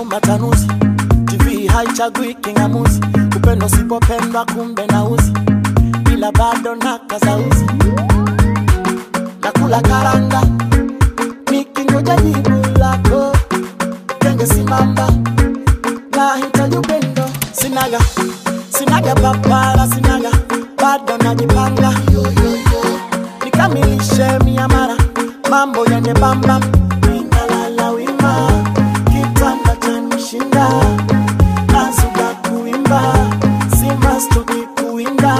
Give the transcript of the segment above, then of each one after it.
matanuzi tv haichagui kingamuzi upendo usipopendwa kumbe nauzi ila bado na kazauzi nakula karanga nikingoja jibu lako kenge simamba nahitaji upendo sinaga sinaga papara sinaga bado najipanga nikamilishe miamara mambo yende bamba ninalala wima kitanda chanishinda nazuga kuimba simba stoki kuinda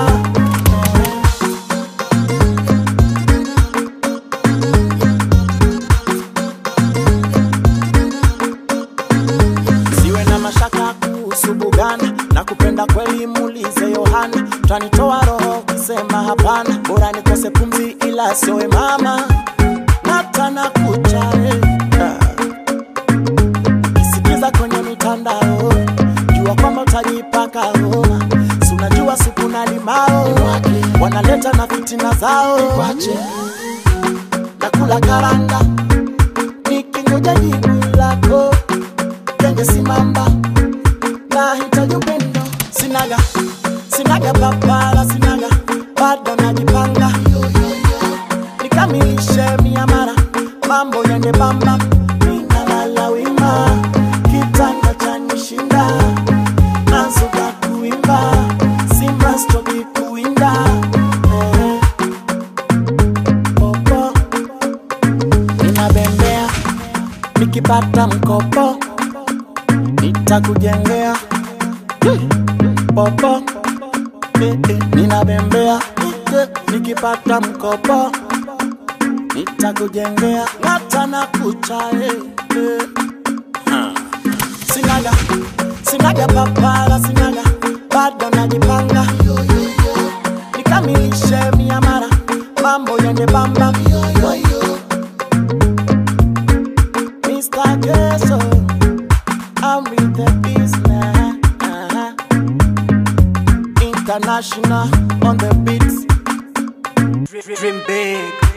siwe na mashaka kuhusu bugana na kupenda kweli muulize yohana tanitoa roho kusema hapana bora nikose pumzi ila siowe mama natana kucha eh, ah. ukisikiza kwenye mitandao jua kwamba utajipaka homa si unajua supu na limao wanaleta na fitina zao nakula karanga nikingoja jibu lako kenge simamba nahitaji upendo sinaga sinaga papala sinaga bado najipanga nikamilishe miamara mambo yende bamba ninalala wima kitanda chanishinda nazuka kuimba simba stoki kuinda eh. popo ninabembea nikipata mkopo nitakujengea Hmm. popo eh, eh, ninabembea eh, nikipata mkopo nitakujengea natana kucha eh, eh. sinaga sinaga papala sinaga bado najipanga nikamilishe miamara mambo yende bamba Mr. Gesso, I'm with the business. International on the beats. Dream big.